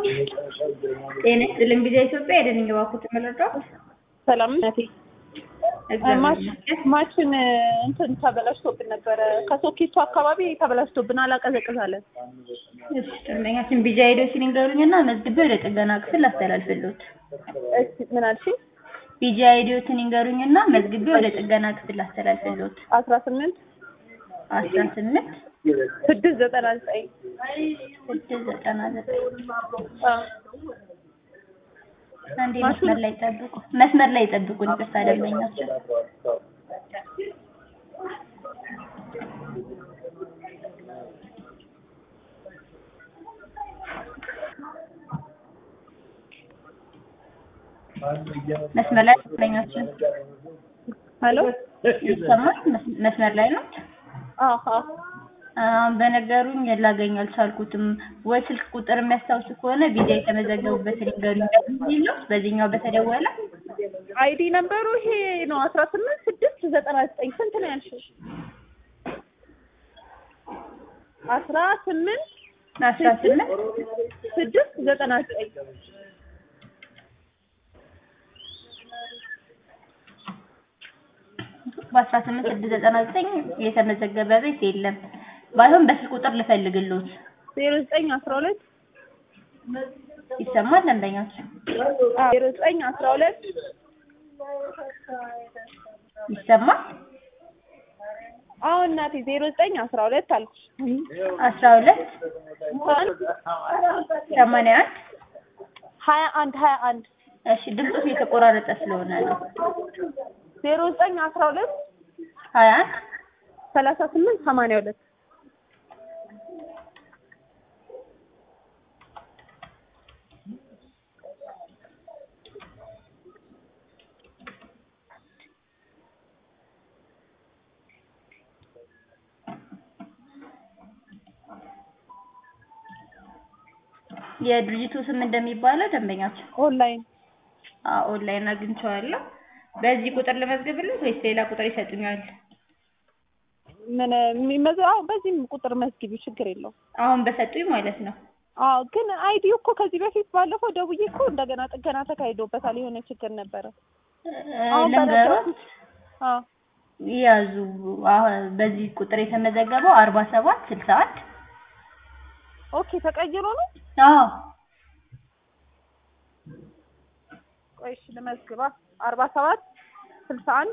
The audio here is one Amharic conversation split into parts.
ጤና ይስጥልኝ ጊዜ ኢትዮጵያ የደንኝ ባኩት መለዳት ሰላም ነቴ እግዚአብሔር ማችን እንትን ተበላሽቶብን ነበረ። ከሶኬቱ አካባቢ ተበላሽቶብን አላቀዘቅዛለን። እሺ ደንበኛችን ቢጃ ሄዶ ሲንገሩኝና መዝግቤ ወደ ጥገና ክፍል አስተላልፍልዎት። እሺ ምን አልሽኝ? ቢጃ ሄዶትን ይንገሩኝና መዝግቤ ወደ ጥገና ክፍል አስተላልፍልዎት። አስራ ስምንት አስራ ስምንት ስድስት ዘጠና ዘጠኝ ስድስት ዘጠና ዘጠኝ አንዴ መስመር ላይ ጠብቁ፣ መስመር ላይ ጠብቁን። ይቅርታ ደንበኛችን መስመር ላይ ደንበኛችን ሄሎ ይሰማል? መስመር ላይ ነው። አሀ አሁን በነገሩኝ ላገኝ አልቻልኩትም። ወይ ስልክ ቁጥር የሚያስታውሱ ከሆነ ቪዛ የተመዘገቡበትን ይንገሩኝ። ነው በዚህኛው በተደወለ አይዲ ነበሩ ይሄ ነው አስራ ስምንት ስድስት ዘጠና ዘጠኝ ስንት ነው ያልሽው? አስራ ስምንት አስራ ስምንት ስድስት ዘጠና ዘጠኝ በአስራ ስምንት ስድስት ዘጠና ዘጠኝ የተመዘገበ ቤት የለም። ባይሆን በስልክ ቁጥር ልፈልግልዎት። ዜሮ ዘጠኝ አስራ ሁለት ይሰማል ደንበኛችን? ዜሮ ዘጠኝ አስራ ሁለት ይሰማል? አሁን እናቴ ዜሮ ዘጠኝ አስራ ሁለት አልኩሽ። አስራ ሁለት ሰማንያ አንድ ሀያ አንድ ሀያ አንድ እሺ ድምፁ የተቆራረጠ ስለሆነ ነው። ዜሮ ዘጠኝ አስራ ሁለት ሀያ አንድ ሰላሳ ስምንት ሰማንያ ሁለት የድርጅቱ ስም እንደሚባለው ደንበኛችን ኦንላይን አዎ ኦንላይን አግኝቼዋለሁ። በዚህ ቁጥር ልመዝግብልዎት ወይስ ሌላ ቁጥር ይሰጡኛል? ምን የሚመዝ አዎ በዚህም ቁጥር መዝግቢ ችግር የለውም። አሁን በሰጡኝ ማለት ነው። አዎ ግን አይዲው እኮ ከዚህ በፊት ባለፈው ደውዬ እኮ እንደገና ጥገና ተካሂዶበታል። የሆነ ችግር ነበረ። አሁን ልንገሮት አዎ ያዙ። አሁን በዚህ ቁጥር የተመዘገበው አርባ ሰባት ስልሳ አንድ ኦኬ ተቀይሮ ነው። አዎ ቆይ እሺ ልመዝግባ። አርባ ሰባት ስልሳ አንድ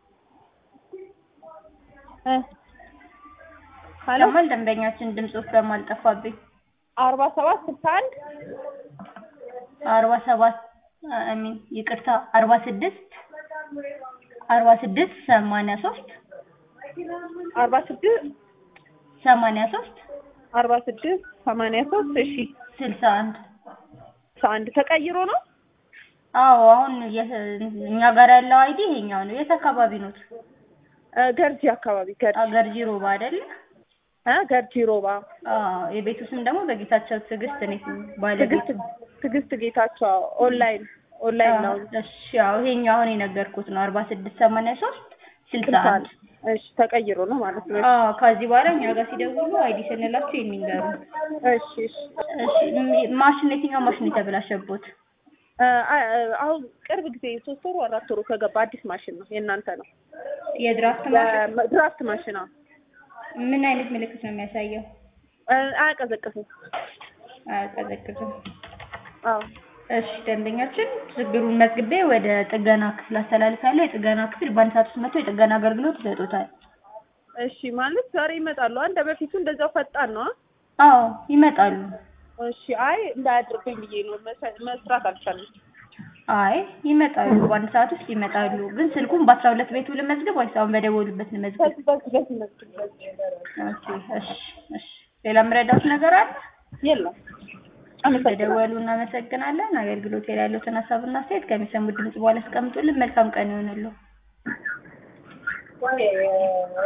እ ሄሎ ሰማል ደንበኛችን ድምፆት በማልጠፋብኝ አርባ ሰባት ስልሳ አንድ አርባ ሰባት አሚን ይቅርታ አርባ ስድስት አርባ ስድስት ሰማንያ ሶስት አርባ ስድስት ሰማንያ ሶስት አርባ ስድስት ሰማንያ ሶስት እሺ ስልሳ አንድ አንድ ተቀይሮ ነው። አዎ አሁን የ- እኛ ጋር ያለው አይዲ ይሄኛው ነው። የት አካባቢ ኖት? እ ገርጂ አካባቢ ገርጂ አገር ጂሮባ አይደለ? እ ገርጂ ሮባ አዎ የቤቱ ስም ደግሞ በጌታቸው ትዕግስት ነው ባለቤቱ። ትዕግስት ትዕግስት ጌታቸው ኦንላይን ኦንላይን ነው። እሺ ያው ይሄኛው አሁን የነገርኩት ነው አርባ ስድስት ሰማንያ ሶስት ስልሳ አንድ እሺ ተቀይሮ ነው ማለት ነው። አዎ ከዚህ በኋላ እኛ ጋር ሲደውሉ አይዲ ስንላቸው ይሄን ይንገሩ። እሺ እሺ እሺ ም- ማሽን የትኛው ማሽን የተበላሸቦት? እ አ- አሁን ቅርብ ጊዜ ሶስት ወሩ አራት ወሩ ከገባ አዲስ ማሽን ነው። የእናንተ ነው። የድራፍት ማሽን ድራፍት ማሽን ነው። ምን አይነት ምልክት ነው የሚያሳየው? እ አያቀዘቅዝም። አያቀዘቅዝም። አዎ እሺ ደንበኛችን ችግሩን መዝግቤ ወደ ጥገና ክፍል አስተላልፋለሁ። የጥገና ክፍል በአንድ ሰዓት ውስጥ መጥቶ የጥገና አገልግሎት ይሰጡታል። እሺ ማለት ዛሬ ይመጣሉ። እንደ በፊቱ እንደዛው ፈጣን ነው። አዎ ይመጣሉ። እሺ አይ እንዳያድርብኝ ብዬ ነው መሰ- መስራት አልቻለም። አይ ይመጣሉ፣ በአንድ ሰዓት ውስጥ ይመጣሉ። ግን ስልኩን በአስራ ሁለት ቤቱ ልመዝግብ ወይስ አሁን በደወሉበት ልመዝግብ? በዚህ በዚህ በዚህ መስል በዚህ ኦኬ እሺ እሺ። ሌላ የምረዳት ነገር አለ? የለም። አመሰግናለሁ። ስለደወሉ እናመሰግናለን። አገልግሎት ላይ ያሉትን ሀሳብና አስተያየት ከሚሰሙት ድምጽ በኋላ አስቀምጡልን። መልካም ቀን ይሆንልዎ።